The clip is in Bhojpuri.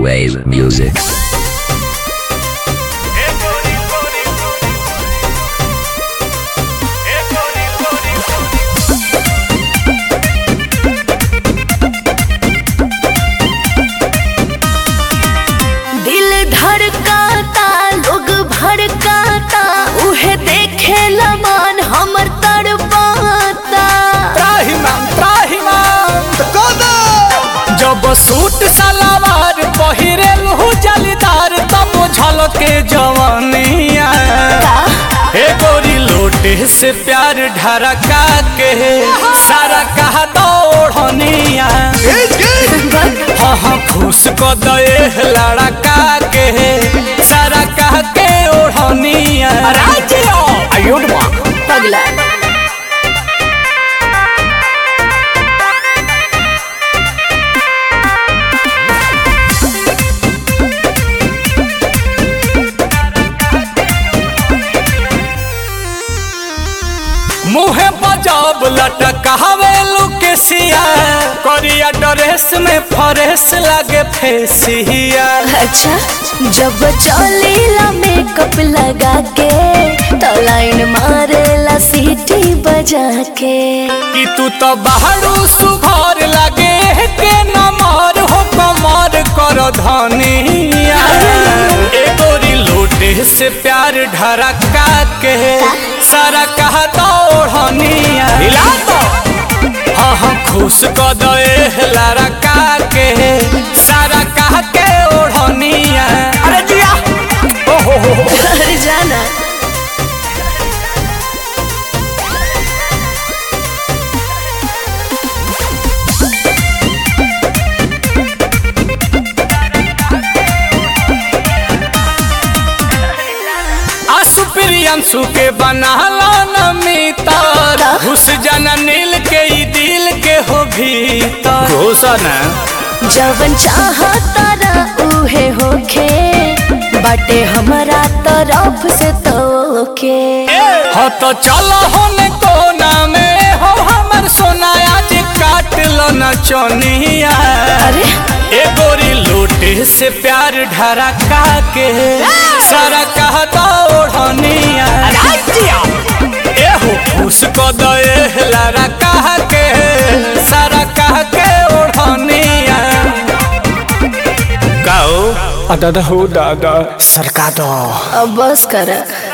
Wave music. दिल धड़काता लोग भड़काता उहे देखे लमान हमर तड़पाता त्राहिमाम त्राहिमाम जब सूट सलवार पहिरेल हु जलीदार तब झलके जवानिया हे गोरी लोटे से प्यार ढरका के सारा कहा दौड़निया हाँ हाँ खुश क दे लड़का के सारा कह के ओढ़निया आयुड पगला मुहे बजाब लटकावे लुकेसिया करिया ड्रेस में फरेस लागे फेसिया अच्छा जब चलेला मेकअप लगा के तो लाइन मारेला सीटी बजा के कि तू तो बाहरू सुघर लागे के नमर हो कमर कर धनिया ए गोरी लोटे से प्यार ढरका के सारा कहा दौड़निया हिला तो हाँ हाँ खुश क दे लड़का के सारा कह के ओढ़निया अरे जिया ओ हो हो हो अरे जाना आसु प्रियंसु के बनाला न मितर घुस जाना नील के ई दिल के हो भीतर घोषण जवन चाहता ना उहे होखे बाटे हमारा तरफ से तोके हो तो चलो होने कोना में हो हमर सोना आज काट लो न चोनिया अरे ए गोरी लोटे से प्यार ढरका के सारा कह दौड़निया ए हो खुश को दे लारा कह के सारा कह के ओढ़निया गाओ दादा हो दादा सरका दो अब बस कर